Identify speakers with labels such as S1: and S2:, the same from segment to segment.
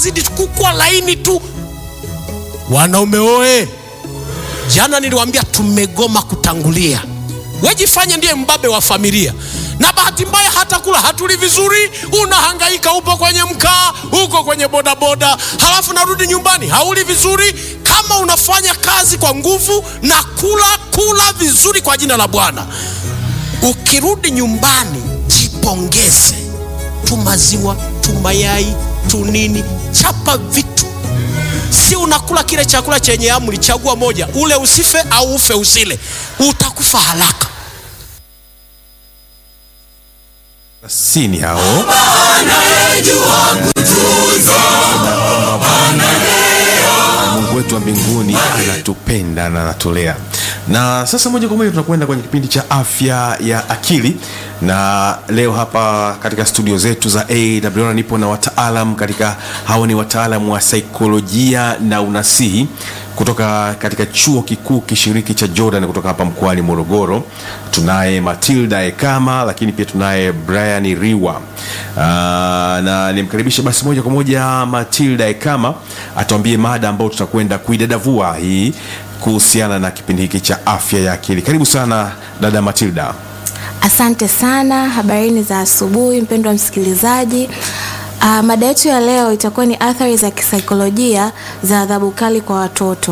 S1: anazidi kukua laini tu. Wanaume oe, jana niliwaambia tumegoma kutangulia. Wejifanye ndiye mbabe wa familia, na bahati mbaya hata kula hatuli vizuri. Unahangaika, upo kwenye mkaa, uko kwenye bodaboda, halafu narudi nyumbani hauli vizuri. Kama unafanya kazi kwa nguvu na kula kula vizuri kwa jina la Bwana, ukirudi nyumbani jipongeze, tu maziwa tu mayai tu nini, chapa vitu Si unakula kile chakula chenye amri, chagua moja, ule usife au ufe usile, utakufa haraka.
S2: sini hao Mungu wetu wa mbinguni anatupenda na anatulea. Na sasa moja kwa moja tunakwenda kwenye kipindi cha afya ya akili, na leo hapa katika studio zetu za AWR nipo na wataalam katika, hao ni wataalam wa saikolojia na unasihi kutoka katika chuo kikuu kishiriki cha Jordan kutoka hapa mkoani Morogoro. Tunaye Matilda Ekama, lakini pia tunaye Brian Riwa. Aa, na nimkaribishe basi moja kwa moja Matilda Ekama atuambie mada ambayo tutakwenda kuidadavua hii kuhusiana na kipindi hiki cha afya ya akili. Karibu sana dada Matilda.
S3: Asante sana. Habarini za asubuhi, mpendwa msikilizaji. Uh, mada yetu ya leo itakuwa ni athari za kisaikolojia za adhabu kali kwa watoto.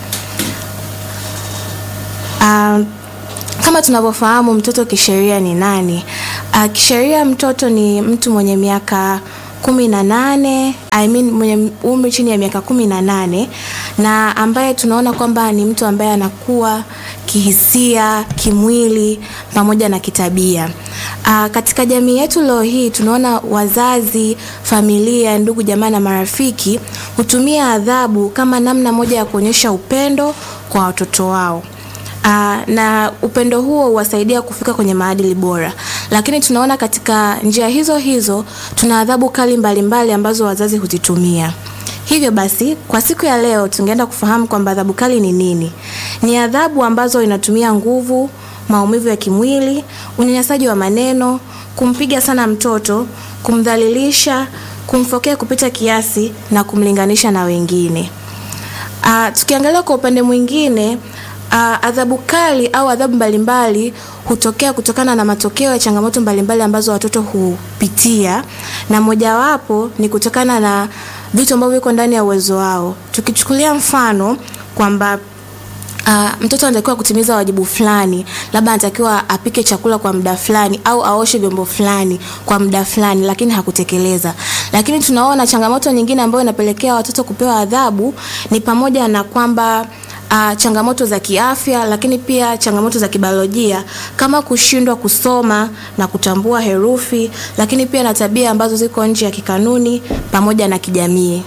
S3: Uh, kama tunavyofahamu mtoto kisheria ni nani? Uh, kisheria mtoto ni mtu mwenye miaka kumi na nane I mean, mwenye umri chini ya miaka kumi na nane na ambaye tunaona kwamba ni mtu ambaye anakuwa kihisia, kimwili pamoja na kitabia. Aa, katika jamii yetu leo hii tunaona wazazi, familia, ndugu, jamaa na marafiki hutumia adhabu kama namna moja ya kuonyesha upendo kwa watoto wao. Aa, na upendo huo huwasaidia kufika kwenye maadili bora, lakini tunaona katika njia hizo hizo tuna adhabu kali mbalimbali mbali ambazo wazazi huzitumia. Hivyo basi kwa siku ya leo tungeenda kufahamu kwamba adhabu kali ni nini. Ni adhabu ambazo inatumia nguvu, maumivu ya kimwili, unyanyasaji wa maneno, kumpiga sana mtoto, kumdhalilisha, kumfokea kupita kiasi na kumlinganisha na wengine. Uh, tukiangalia kwa upande mwingine uh, adhabu kali au adhabu mbalimbali hutokea kutokana na matokeo ya changamoto mbalimbali ambazo watoto hupitia, na mojawapo ni kutokana na vitu ambavyo viko ndani ya uwezo wao. Tukichukulia mfano kwamba Uh, mtoto anatakiwa kutimiza wajibu fulani, labda anatakiwa apike chakula kwa muda fulani au aoshe vyombo fulani kwa muda fulani, lakini hakutekeleza. Lakini tunaona changamoto nyingine ambayo inapelekea watoto kupewa adhabu ni pamoja na kwamba Uh, changamoto za kiafya lakini pia changamoto za kibiolojia kama kushindwa kusoma na kutambua herufi, lakini pia na tabia ambazo ziko nje ya kikanuni pamoja na kijamii.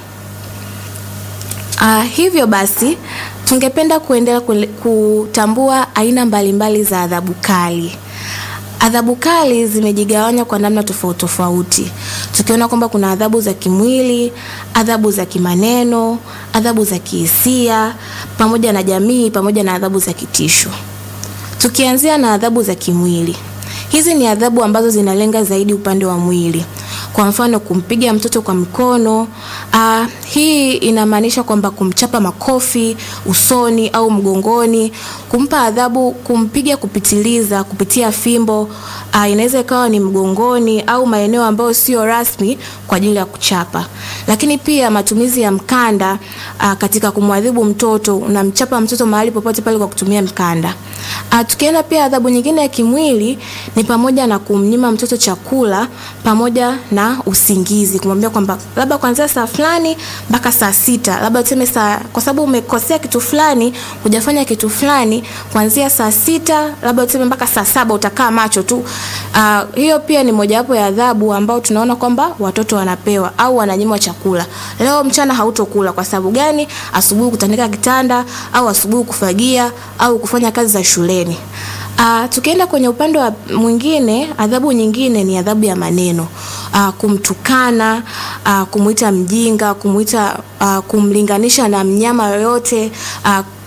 S3: Uh, hivyo basi tungependa kuendelea kutambua aina mbalimbali za adhabu kali. Adhabu kali zimejigawanya kwa namna tofauti tofauti, tukiona kwamba kuna adhabu za kimwili, adhabu za kimaneno, adhabu za kihisia pamoja na jamii, pamoja na adhabu za kitisho. Tukianzia na adhabu za kimwili, hizi ni adhabu ambazo zinalenga zaidi upande wa mwili. Kwa mfano kumpiga mtoto kwa mkono. Uh, hii inamaanisha kwamba kumchapa makofi usoni au mgongoni, kumpa adhabu, kumpiga kupitiliza kupitia fimbo. Uh, inaweza ikawa ni mgongoni au maeneo ambayo sio rasmi kwa ajili ya kuchapa. Lakini pia matumizi ya mkanda uh, katika kumwadhibu mtoto, unamchapa mtoto mahali popote pale kwa kutumia mkanda. Uh, tukienda pia adhabu nyingine ya kimwili ni pamoja na kumnyima mtoto chakula pamoja na usingizi, kumwambia kwamba labda kuanzia saa fulani mpaka saa sita, labda tuseme saa, kwa sababu umekosea kitu fulani, hujafanya kitu fulani, kuanzia saa sita labda tuseme mpaka saa saba utakaa macho tu. Uh, hiyo pia ni mojawapo ya adhabu ambao tunaona kwamba watoto wanapewa au wananyimwa chakula. Leo mchana hautokula kwa sababu gani? Asubuhi kutandika kitanda au asubuhi kufagia au kufanya kazi za shuleni. Uh, tukienda kwenye upande wa mwingine, adhabu nyingine ni adhabu ya maneno. Uh, kumtukana, uh, kumuita mjinga, kumuita uh, kumlinganisha na mnyama yoyote, uh,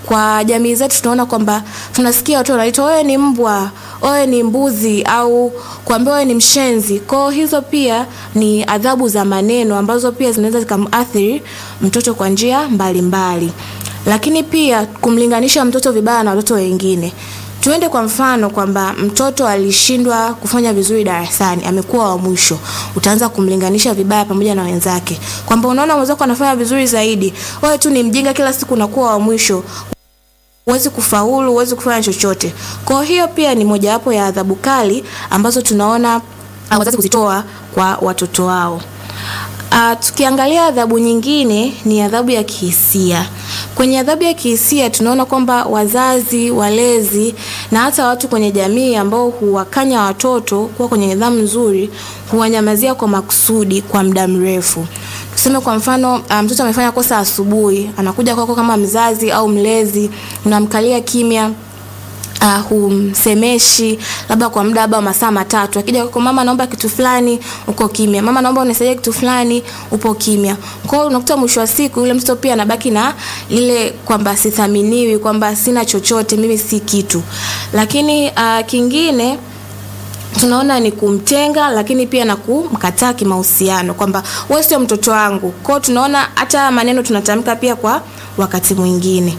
S3: kwa jamii zetu tunaona kwamba tunasikia watu wanaitwa wewe ni mbwa wewe ni mbuzi au kuambia wewe ni mshenzi kwao hizo pia ni adhabu za maneno ambazo pia zinaweza zikamuathiri mtoto kwa njia mbalimbali lakini pia kumlinganisha mtoto vibaya na watoto wengine tuende kwa mfano kwamba mtoto alishindwa kufanya vizuri darasani amekuwa wa mwisho utaanza kumlinganisha vibaya pamoja na wenzake kwamba unaona mwenzako anafanya vizuri zaidi wewe tu ni mjinga kila siku unakuwa wa mwisho huwezi kufaulu huwezi kufanya chochote kwa hiyo pia ni mojawapo ya adhabu kali ambazo tunaona ah, wazazi kuzitoa kwa watoto wao Uh, tukiangalia adhabu nyingine ni adhabu ya kihisia. Kwenye adhabu ya kihisia tunaona kwamba wazazi, walezi na hata watu kwenye jamii ambao huwakanya watoto kuwa kwenye nidhamu nzuri huwanyamazia kwa makusudi kwa muda mrefu. Tuseme kwa mfano uh, mtoto amefanya kosa asubuhi, anakuja kwako kama mzazi au mlezi, unamkalia kimya uh, humsemeshi labda kwa muda labda masaa matatu akija kwako mama naomba kitu fulani uko kimya mama naomba unisaidie kitu fulani upo kimya kwa hiyo unakuta mwisho wa siku yule mtoto pia anabaki na ile kwamba sithaminiwi kwamba sina chochote mimi si kitu lakini uh, kingine tunaona ni kumtenga lakini pia na kumkataa kimahusiano kwamba wewe sio mtoto wangu kwao tunaona hata maneno tunatamka pia kwa wakati mwingine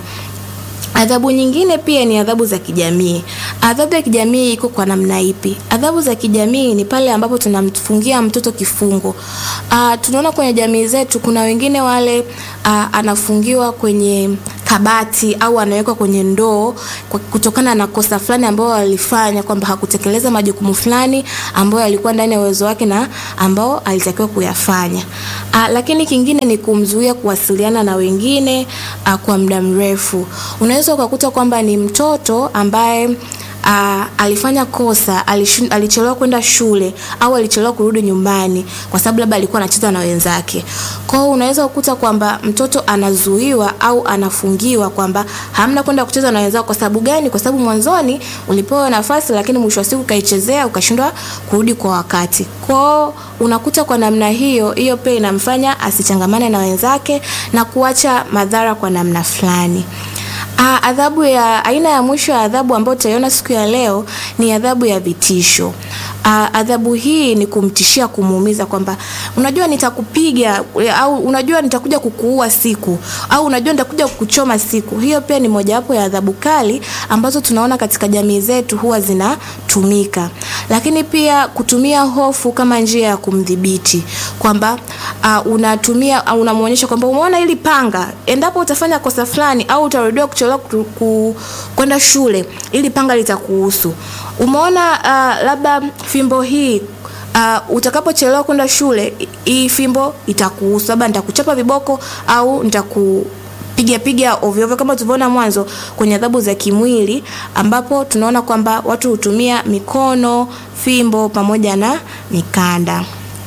S3: Adhabu nyingine pia ni adhabu za kijamii. Adhabu ya kijamii iko kwa namna ipi? Adhabu za kijamii ni pale ambapo tunamfungia mtoto kifungo. Uh, tunaona kwenye jamii zetu kuna wengine wale uh, anafungiwa kwenye kabati au anawekwa kwenye ndoo kwa- kutokana na kosa fulani ambayo alifanya kwamba hakutekeleza majukumu fulani ambayo yalikuwa ndani ya uwezo wake na ambao alitakiwa kuyafanya. Uh, lakini kingine ni kumzuia kuwasiliana na wengine uh, kwa muda mrefu. Unaweza ukakuta kwamba ni mtoto ambaye Uh, alifanya kosa alishu- alichelewa kwenda shule au alichelewa kurudi nyumbani kwa sababu labda alikuwa anacheza na wenzake kwa hiyo unaweza kukuta kwamba mtoto anazuiwa au anafungiwa kwamba hamna kwenda kucheza na wenzako kwa sababu gani kwa sababu mwanzoni ulipewa nafasi lakini mwisho wa siku ukaichezea ukashindwa kurudi kwa wakati kwao unakuta kwa namna hiyo hiyo pia inamfanya asichangamane na wenzake na kuacha madhara kwa namna fulani Ah, adhabu ya aina ya mwisho ya adhabu ambayo tutaiona siku ya leo ni adhabu ya vitisho. Ah, adhabu hii ni kumtishia kumuumiza kwamba unajua nitakupiga eh, au unajua nitakuja kukuua siku au unajua nitakuja kukuchoma siku. Hiyo pia ni mojawapo ya adhabu kali ambazo tunaona katika jamii zetu huwa zinatumika. Lakini pia kutumia hofu kama njia ya kumdhibiti kwamba uh, unatumia uh, unamwonyesha kwamba umeona hili panga, endapo utafanya kosa fulani au utarudiwa kuchelewa ku- ku- kwenda shule, ili panga litakuhusu. Umeona uh, labda fimbo hii Uh, utakapochelewa kwenda shule i- hii fimbo itakuhusu, labda nitakuchapa viboko au nitaku piga piga ovyo ovyo kama tulivyoona mwanzo kwenye adhabu za kimwili ambapo tunaona kwamba watu hutumia mikono, fimbo pamoja na mikanda.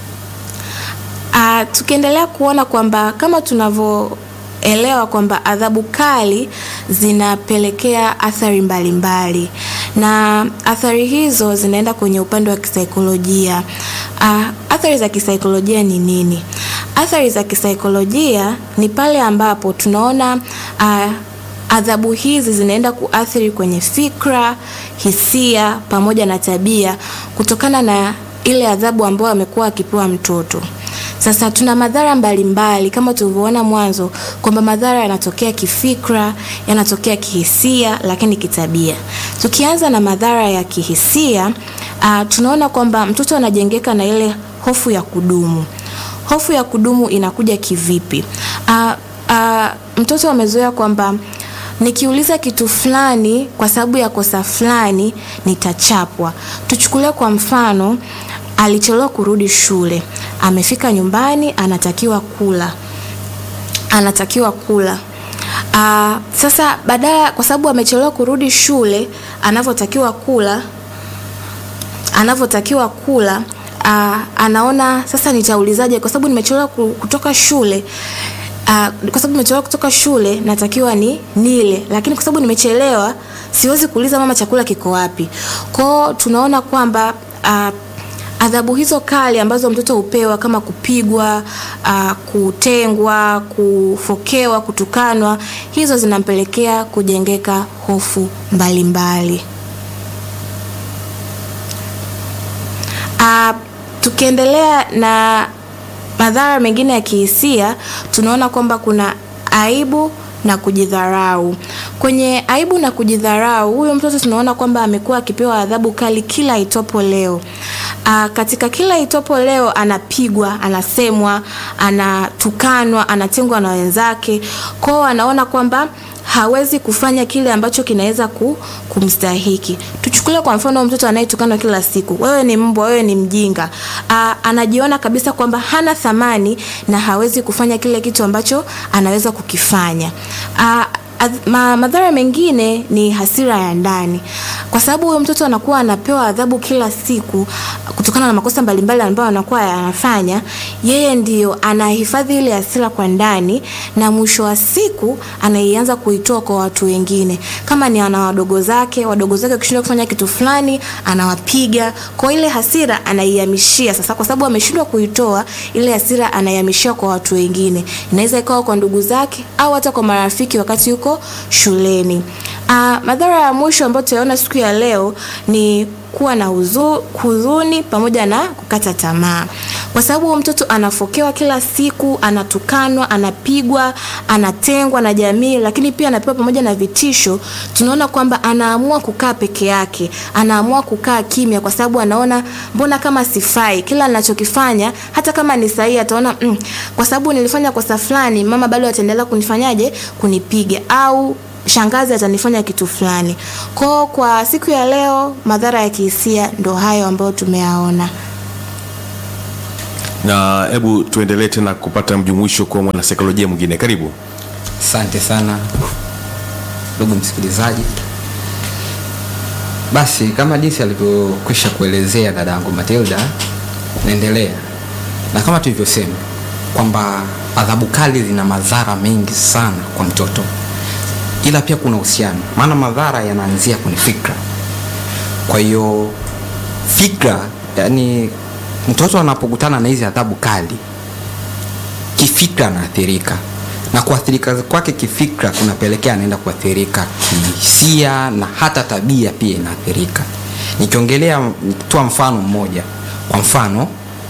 S3: Uh, tukiendelea kuona kwamba kama tunavyoelewa kwamba adhabu kali zinapelekea athari mbalimbali na athari hizo zinaenda kwenye upande wa kisaikolojia. Uh, athari za kisaikolojia ni nini? Athari za kisaikolojia ni pale ambapo tunaona uh, adhabu hizi zinaenda kuathiri kwenye fikra, hisia pamoja na tabia kutokana na ile adhabu ambayo amekuwa akipewa mtoto. Sasa tuna madhara mbalimbali kama tulivyoona mwanzo kwamba madhara yanatokea kifikra, yanatokea kihisia, lakini kitabia. Tukianza na madhara ya kihisia, uh, tunaona kwamba mtoto anajengeka na ile hofu ya kudumu. Hofu ya kudumu inakuja kivipi? Uh, uh, mtoto amezoea kwamba nikiuliza kitu fulani kwa sababu ya kosa fulani nitachapwa. Tuchukulie kwa mfano, alichelewa kurudi shule, amefika nyumbani, anatakiwa kula, anatakiwa kula. Uh, sasa badala, kwa sababu amechelewa kurudi shule, anavyotakiwa kula anavyotakiwa kula uh, anaona sasa nitaulizaje kwa sababu nimechelewa ku- kutoka shule uh, kwa sababu nimechelewa kutoka shule natakiwa ni nile lakini kwa sababu nimechelewa siwezi kuuliza mama chakula kiko wapi kwao tunaona kwamba uh, adhabu hizo kali ambazo mtoto hupewa kama kupigwa, uh, kutengwa, kufokewa, kutukanwa, hizo zinampelekea kujengeka hofu mbalimbali. Uh, tukiendelea na madhara mengine ya kihisia, tunaona kwamba kuna aibu na kujidharau. Kwenye aibu na kujidharau, huyu mtoto tunaona kwamba amekuwa akipewa adhabu kali kila itopo leo. Aa, katika kila itopo leo anapigwa, anasemwa, anatukanwa, anatengwa na wenzake. Kwao anaona kwamba hawezi kufanya kile ambacho kinaweza ku, kumstahiki. Tuchukulie kwa mfano mtoto anayetukanwa kila siku, wewe ni mbwa, wewe ni mjinga. Aa, anajiona kabisa kwamba hana thamani na hawezi kufanya kile kitu ambacho anaweza kukifanya. Aa, ma, madhara mengine ni hasira ya ndani, kwa sababu huyo mtoto anakuwa anapewa adhabu kila siku kutokana na makosa mbalimbali ambayo anakuwa anafanya. Yeye ndio anahifadhi ile hasira kwa ndani, na mwisho wa siku anaianza kuitoa kwa watu wengine. Kama ni ana wadogo zake, wadogo zake wakishindwa kufanya kitu fulani, anawapiga. Kwa ile hasira anaihamishia sasa, kwa sababu ameshindwa kuitoa ile hasira, anaihamishia kwa watu wengine. Inaweza ikawa kwa ndugu zake au hata kwa marafiki wakati yuko shuleni. Uh, madhara ya mwisho ambayo tunaona siku ya leo ni kuwa na huzu, huzuni pamoja na kukata tamaa, kwa sababu mtoto anafokewa kila siku, anatukanwa, anapigwa, anatengwa na jamii, lakini pia anapewa pamoja na vitisho. Tunaona kwamba anaamua kukaa peke yake, anaamua kukaa kimya, kwa sababu anaona mbona kama sifai, kila ninachokifanya hata kama ni sahihi, ataona mm, kwa sababu nilifanya kosa fulani, mama bado ataendelea kunifanyaje, kunipiga au shangazi atanifanya kitu fulani. Kwa kwa siku ya leo madhara ya kihisia ndo hayo ambayo tumeyaona.
S2: na hebu tuendelee tena kupata mjumuisho kwa mwanasaikolojia mwingine karibu
S4: Asante sana ndugu msikilizaji. Basi kama jinsi alivyokwisha kuelezea dadangu Matilda, naendelea na kama tulivyosema kwamba adhabu kali zina madhara mengi sana kwa mtoto, ila pia kuna uhusiano, maana madhara yanaanzia kwenye fikra. Kwa hiyo fikra, yani mtoto anapokutana na hizi adhabu kali kifikra anaathirika na kuathirika kwake kifikra kunapelekea anaenda kuathirika kihisia na hata tabia pia inaathirika nikiongelea nikitoa mfano mmoja kwa mfano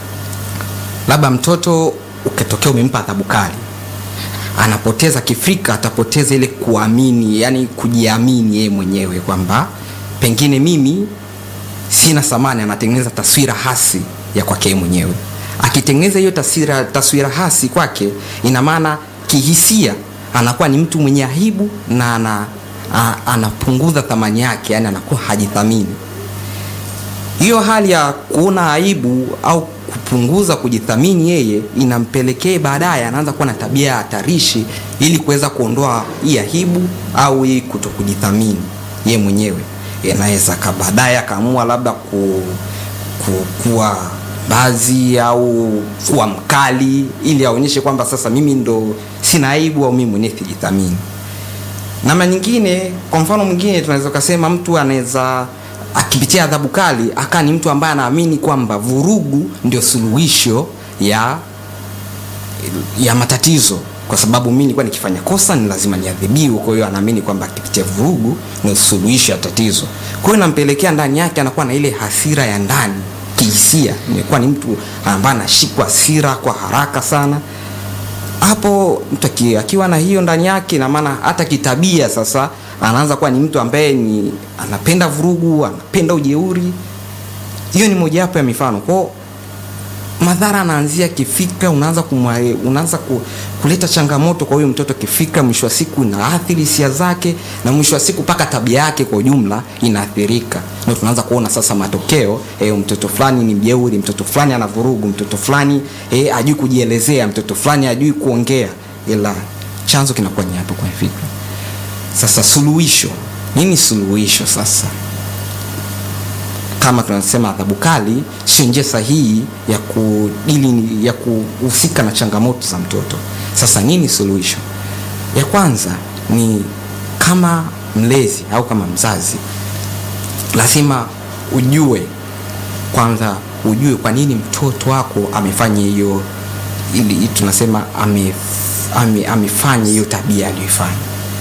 S4: labda mtoto ukitokea umempa adhabu kali anapoteza kifikra atapoteza ile kuamini yani kujiamini yeye mwenyewe kwamba pengine mimi sina thamani anatengeneza taswira hasi ya kwake yeye mwenyewe akitengeneza hiyo taswira, taswira hasi kwake ina maana kihisia anakuwa ni mtu mwenye aibu na ana, a, anapunguza thamani yake yani anakuwa hajithamini hiyo hali ya kuona aibu au kupunguza kujithamini yeye inampelekea baadaye anaanza kuwa na tabia ya hatarishi ili kuweza kuondoa hii aibu au hii kuto kujithamini yeye mwenyewe anaweza ka baadaye akaamua labda ku, ku, kuwa bazi au kuwa mkali ili aonyeshe kwamba sasa mimi ndo sina aibu au mimi mwenyewe sijithamini namna nyingine kwa mfano mwingine tunaweza ukasema mtu anaweza akipitia adhabu kali akaa ni mtu ambaye anaamini kwamba vurugu ndio suluhisho ya ya matatizo kwa sababu mi nilikuwa nikifanya kosa ni lazima niadhibiwe kwa hiyo anaamini kwamba akipitia vurugu ndio suluhisho ya tatizo kwa hiyo inampelekea ndani yake anakuwa na ile hasira ya ndani kihisia imekuwa ni mtu ambaye anashikwa hasira kwa haraka sana hapo mtu aki- akiwa na hiyo ndani yake na maana hata kitabia sasa anaanza kuwa ni mtu ambaye ni anapenda vurugu anapenda ujeuri hiyo ni mojawapo ya mifano kwao madhara anaanzia kifikra unaanza kumwa, unaanza ku, kuleta changamoto kwa huyo mtoto kifikra mwisho wa siku inaathiri hisia zake na mwisho wa siku mpaka tabia yake kwa ujumla inaathirika ndio tunaanza kuona sasa matokeo eh, mtoto fulani ni mjeuri mtoto fulani ana vurugu mtoto fulani eh, ajui kujielezea mtoto fulani ajui kuongea ila chanzo kinakuwa ni hapo kwenye fikra sasa suluhisho nini suluhisho sasa kama tunasema adhabu kali sio njia sahihi ya kudili ya kuhusika na changamoto za mtoto sasa nini suluhisho ya kwanza ni kama mlezi au kama mzazi lazima ujue kwanza ujue kwa nini mtoto wako amefanya hiyo ili tunasema ame, ame, amefanya hiyo tabia aliyoifanya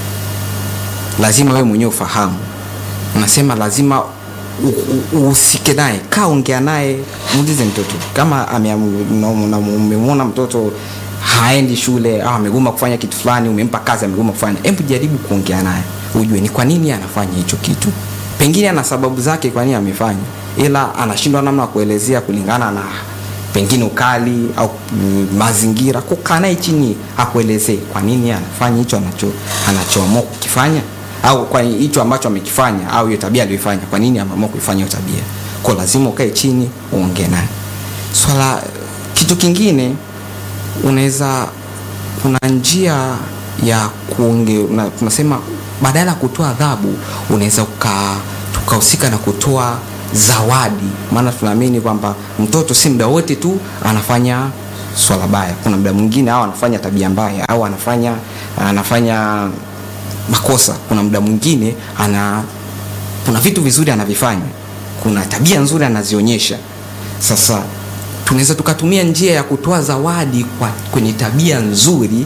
S4: lazima wewe mwenyewe ufahamu unasema lazima u- u- uhusike naye kaa ongea naye muulize mtoto kama ame- una- una- umemwona mtoto haendi shule au amegoma kufanya kitu fulani umempa kazi amegoma kufanya hebu jaribu kuongea naye ujue ni kwa nini anafanya hicho kitu pengine ana sababu zake kwa nini amefanya ila anashindwa namna ya kuelezea kulingana na pengine ukali au mm, mazingira kukaa naye chini akuelezee kwa nini anafanya hicho anacho anachoamua kukifanya au kwa hicho ambacho amekifanya au hiyo tabia aliyoifanya kwa nini ameamua kuifanya hiyo tabia kwa lazima ukae chini uongee naye swala kitu kingine unaweza kuna njia ya kuonge una, tunasema badala ya kutoa adhabu unaweza uka tukahusika na kutoa zawadi maana tunaamini kwamba mtoto si muda wote tu anafanya swala baya kuna muda mwingine au anafanya tabia mbaya au anafanya anafanya makosa kuna muda mwingine ana kuna vitu vizuri anavifanya kuna tabia nzuri anazionyesha sasa tunaweza tukatumia njia ya kutoa zawadi kwa, kwenye tabia nzuri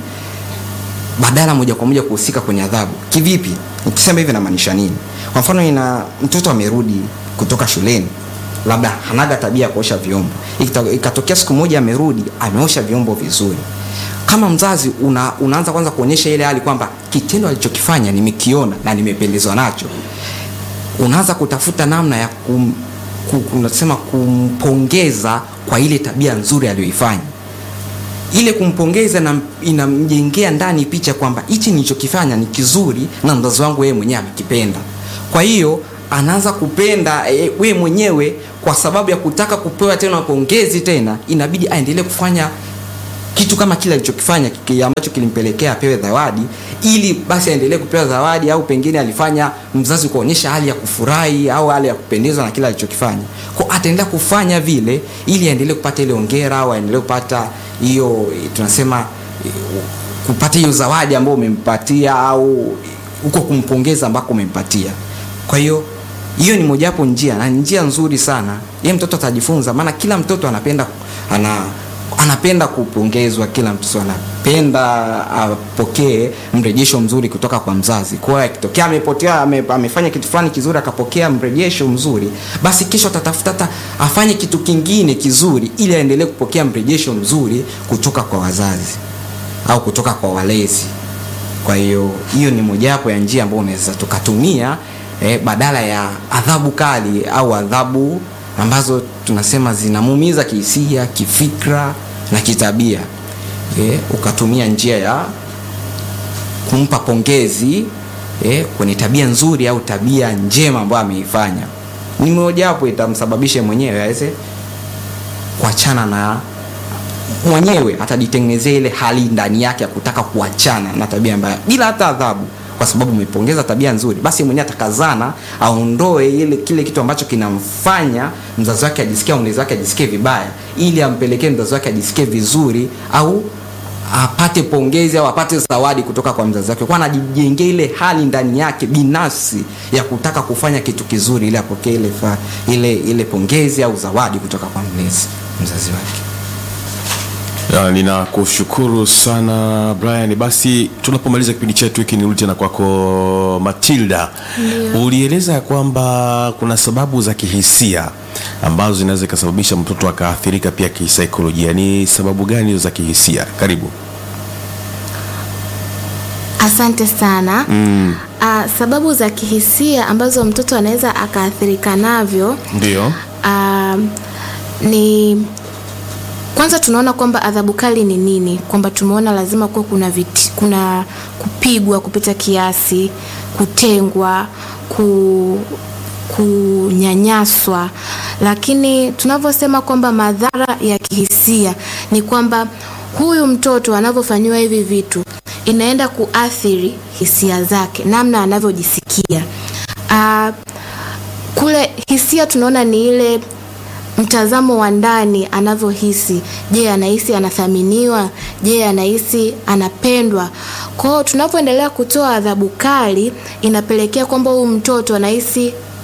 S4: badala moja kwa moja kuhusika kwenye adhabu kivipi nikisema hivi namaanisha nini kwa mfano ina mtoto amerudi kutoka shuleni labda hanaga tabia ya kuosha vyombo Ikita- ikatokea siku moja amerudi ameosha vyombo vizuri kama mzazi una, unaanza kwanza kuonyesha ile hali kwamba kitendo alichokifanya nimekiona na nimependezwa nacho unaanza kutafuta namna ya kum, ku, unasema kumpongeza kwa ile tabia nzuri aliyoifanya ile kumpongeza na inamjengea ndani picha kwamba hichi nilichokifanya ni kizuri na mzazi wangu yeye mwenyewe amekipenda kwa hiyo anaanza kupenda e, we mwenyewe kwa sababu ya kutaka kupewa tena pongezi tena inabidi aendelee kufanya kitu kama kile alichokifanya kiki- ambacho kilimpelekea apewe zawadi ili basi aendelee kupewa zawadi au pengine alifanya mzazi kuonyesha hali ya kufurahi au hali ya kupendezwa na kile alichokifanya ko ataendelea kufanya vile ili aendelee kupata ile ongera au aendelee kupata hiyo eh, tunasema eh, kupata hiyo zawadi ambayo umempatia au huko kumpongeza ambako umempatia kwa hiyo hiyo ni mojawapo njia na ni njia nzuri sana ye mtoto atajifunza maana kila mtoto anapenda ana anapenda kupongezwa kila mtoto anapenda apokee mrejesho mzuri kutoka kwa mzazi kwa hiyo akitokea amepotea ame, amefanya kitu fulani kizuri akapokea mrejesho mzuri basi kesho atatafuta hata afanye kitu kingine kizuri ili aendelee kupokea mrejesho mzuri kutoka kwa wazazi au kutoka kwa walezi kwa hiyo hiyo ni mojawapo ya njia ambayo unaweza tukatumia eh, badala ya adhabu kali au adhabu ambazo tunasema zinamuumiza kihisia kifikra na kitabia eh, ukatumia njia ya kumpa pongezi eh, kwenye tabia nzuri au tabia njema ambayo ameifanya ni mojawapo itamsababisha mwenyewe aweze kuachana na mwenyewe atajitengenezea ile hali ndani yake ya kutaka kuachana na tabia mbaya bila hata adhabu kwa sababu umepongeza tabia nzuri basi mwenyewe atakazana aondoe ile kile kitu ambacho kinamfanya mzazi wake ajisikie au mlezi wake ajisikie vibaya ili ampelekee mzazi wake ajisikie vizuri au apate pongezi au apate zawadi kutoka kwa mzazi wake kwa anajijengea ile hali ndani yake binafsi ya kutaka kufanya kitu kizuri ili apokee ile, fa- ile, ile pongezi au zawadi kutoka kwa mlezi mzazi wake
S2: Ya, ninakushukuru sana Brian. Basi tunapomaliza kipindi chetu hiki, nirudi tena kwako Matilda. Ulieleza ya kwamba kuna sababu za kihisia ambazo zinaweza ikasababisha mtoto akaathirika pia kisaikolojia. Ni sababu gani hizo za kihisia? Karibu.
S3: asante sana mm. uh, sababu za kihisia ambazo mtoto anaweza akaathirika navyo
S2: Ndio.
S3: uh, ni kwanza tunaona kwamba adhabu kali ni nini kwamba tumeona lazima kuwa kuna, viti, kuna kupigwa kupita kiasi kutengwa ku, kunyanyaswa lakini tunavyosema kwamba madhara ya kihisia ni kwamba huyu mtoto anavyofanyiwa hivi vitu inaenda kuathiri hisia zake namna anavyojisikia uh, kule hisia tunaona ni ile mtazamo wa ndani anavyohisi je anahisi anathaminiwa je anahisi anapendwa kwao tunapoendelea kutoa adhabu kali inapelekea kwamba huyu mtoto anahisi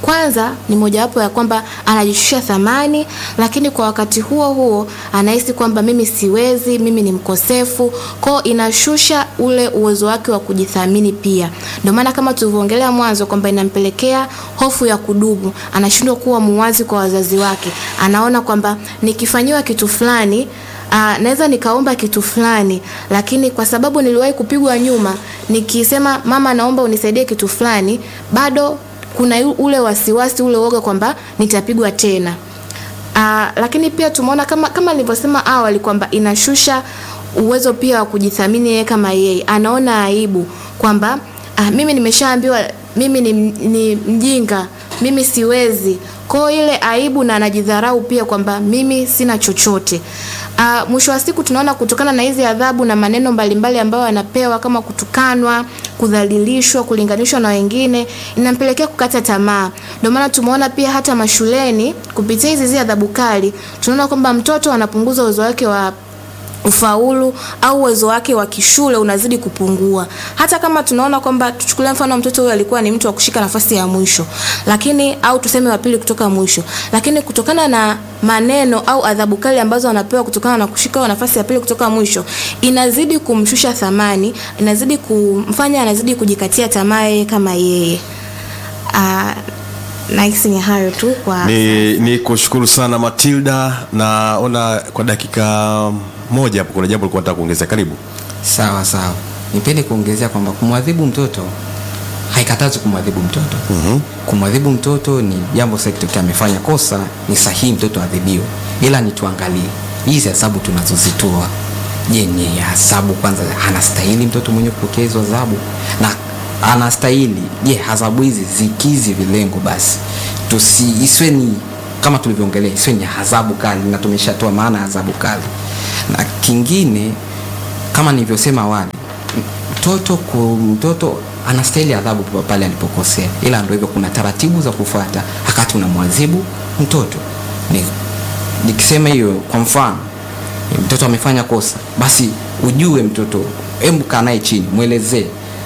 S3: kwanza ni mojawapo ya kwamba anajishusha thamani, lakini kwa wakati huo huo anahisi kwamba mimi siwezi, mimi ni mkosefu, kwao inashusha ule uwezo wake wa kujithamini pia. Ndio maana kama tulivyoongelea mwanzo kwamba inampelekea hofu ya kudumu, anashindwa kuwa muwazi kwa wazazi wake, anaona kwamba nikifanyiwa kitu fulani Uh, naweza nikaomba kitu fulani lakini kwa sababu niliwahi kupigwa nyuma, nikisema mama, naomba unisaidie kitu fulani, bado kuna yu- ule wasiwasi ule uoga kwamba nitapigwa tena. Uh, lakini pia tumeona kama kama nilivyosema awali kwamba inashusha uwezo pia wa kujithamini yeye kama yeye, anaona aibu kwamba uh, mimi nimeshaambiwa mimi ni, ni mjinga, mimi siwezi. Kwa hiyo ile aibu na anajidharau pia kwamba mimi sina chochote. Uh, mwisho wa siku tunaona kutokana na hizi adhabu na maneno mbalimbali ambayo anapewa kama kutukanwa, kudhalilishwa, kulinganishwa na wengine, inampelekea kukata tamaa. Ndio maana tumeona pia hata mashuleni kupitia hizi hizi adhabu kali, tunaona kwamba mtoto anapunguza uwezo wake wa ufaulu au uwezo wake wa kishule unazidi kupungua. Hata kama tunaona kwamba tuchukulie mfano mtoto huyo alikuwa ni mtu wa kushika nafasi ya mwisho, lakini au tuseme wa pili kutoka mwisho, lakini kutokana na maneno au adhabu kali ambazo anapewa kutokana na kushika hiyo nafasi ya pili kutoka mwisho, inazidi kumshusha thamani, inazidi kumfanya anazidi kujikatia tamaa yeye kama yeye. Ah, nahisi ni hayo tu kwa
S2: ni, ni kushukuru sana matilda naona kwa dakika moja hapo kuna jambo likuwa nataka kuongezea karibu
S4: sawa sawa nipende kuongezea kwamba kumwadhibu mtoto haikatazi kumwadhibu mtoto mm-hmm. kumwadhibu mtoto ni jambo sahihi kitokea amefanya kosa ni sahihi mtoto adhibiwe ila ni tuangalie hizi hesabu tunazozitoa je ni hesabu kwanza anastahili mtoto mwenye kupokea hizo adhabu na anastahili je adhabu hizi zikizi vilengo basi tusi isiwe ni kama tulivyoongelea isiwe ni adhabu kali na tumeshatoa maana ya adhabu kali na kingine kama nilivyosema awali mtoto ku, mtoto anastahili adhabu pa- pale alipokosea ila ndo hivyo kuna taratibu za kufuata wakati unamwadhibu mtoto ni, nikisema hiyo kwa mfano mtoto amefanya kosa basi ujue mtoto hebu kaa naye chini mwelezee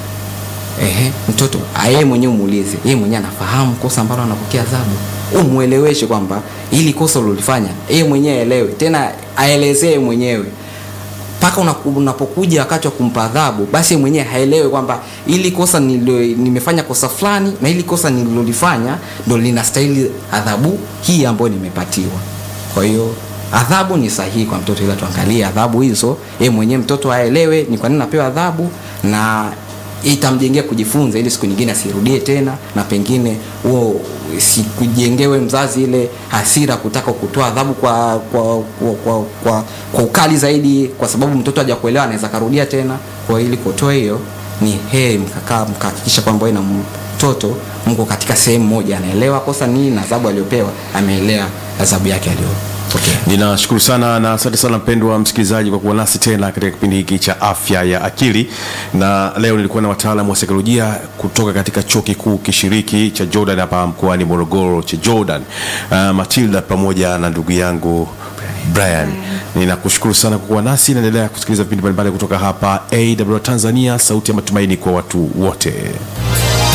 S4: Ehe, mtoto yeye mwenyewe umuulize, yeye mwenyewe anafahamu kosa ambalo anapokea adhabu, umweleweshe kwamba ili kosa ulilofanya yeye mwenyewe aelewe, tena aelezee mwenyewe mpaka unaku- unapokuja wakati wa kumpa adhabu, basi yeye mwenyewe haelewe kwamba ili kosa nilio, nimefanya kosa fulani na ili kosa nililolifanya ndo linastahili adhabu hii ambayo nimepatiwa. Kwa hiyo adhabu ni sahihi kwa mtoto, ila tuangalie adhabu hizo, yeye mwenyewe mtoto aelewe ni kwa nini napewa adhabu na itamjengea kujifunza ili siku nyingine asirudie tena na pengine huo sikujengewe mzazi ile hasira kutaka kutoa adhabu kwa kwa, kwa, kwa, kwa kwa ukali zaidi kwa sababu mtoto haja kuelewa anaweza karudia tena kwa ili kutoa hiyo ni heri mkakaa mkahakikisha kwamba wewe na mtoto mko katika sehemu moja anaelewa kosa nini na adhabu aliyopewa ameelewa adhabu yake aliyopokea
S2: ninashukuru sana na asante sana mpendwa msikilizaji kwa kuwa nasi tena katika kipindi hiki cha afya ya akili na leo nilikuwa na wataalamu wa saikolojia kutoka katika chuo kikuu kishiriki cha jordan hapa mkoani morogoro cha jordan uh, matilda pamoja na ndugu yangu brian ninakushukuru sana kwa kuwa nasi naendelea kusikiliza vipindi mbalimbali kutoka hapa aw tanzania sauti ya matumaini kwa watu wote